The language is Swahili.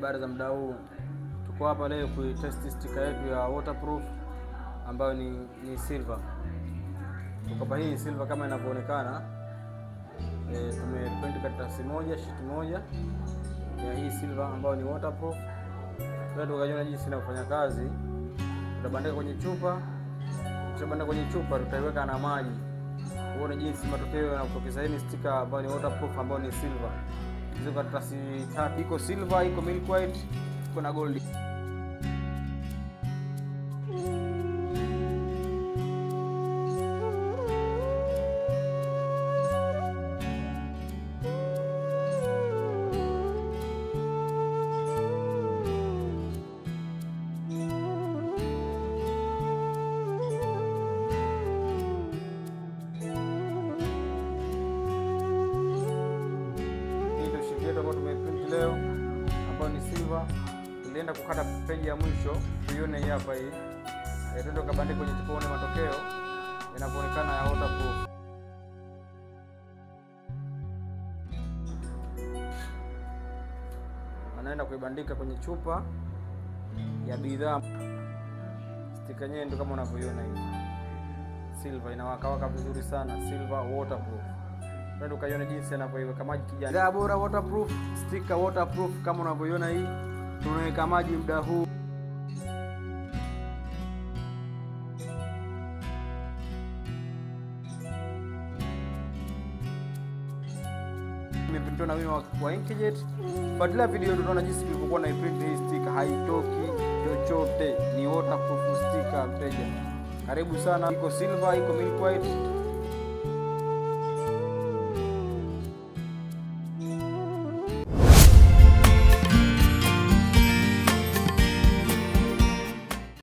Habari za muda huu, tuko hapa leo kuitest sticker yetu ya waterproof ambayo ni, ni silver. Tuko hii silver kama inavyoonekana. E, tumeprint karatasi moja sheet moja ya hii silver ambayo ni waterproof. Leo tukajiona jinsi inavyofanya kazi. Tutabandika kwenye chupa, tukishabandika kwenye chupa tutaiweka na maji, uone jinsi matokeo yanapotokeza. Hii ni sticker ambayo ni waterproof ambayo ni silver hizo karatasi tatu, iko silver, iko milk white, iko na gold. Hii ndio sheet yetu ambayo tumeprint leo ambayo ni silver. Tulienda kukata peji ya mwisho, tuione hii hapa hii. Eh, twende kabandika kwenye chupa uone matokeo yanavyoonekana ya waterproof. Anaenda kuibandika kwenye chupa ya bidhaa. Stika yenyewe ndio kama unavyoiona hivi. Silver inawakawaka vizuri sana, silver waterproof. Ndio ukaiona jinsi anavyoiweka maji kijani. Bidhaa bora waterproof, sticker waterproof kama unavyoiona hii. Tunaweka maji muda huu. Imeprintiwa na wino wa Inkjet. Fuatilia video tunaona jinsi tulivyokuwa na print hii sticker, haitoki chochote, ni waterproof sticker mteja. Karibu sana, iko silver, iko milk white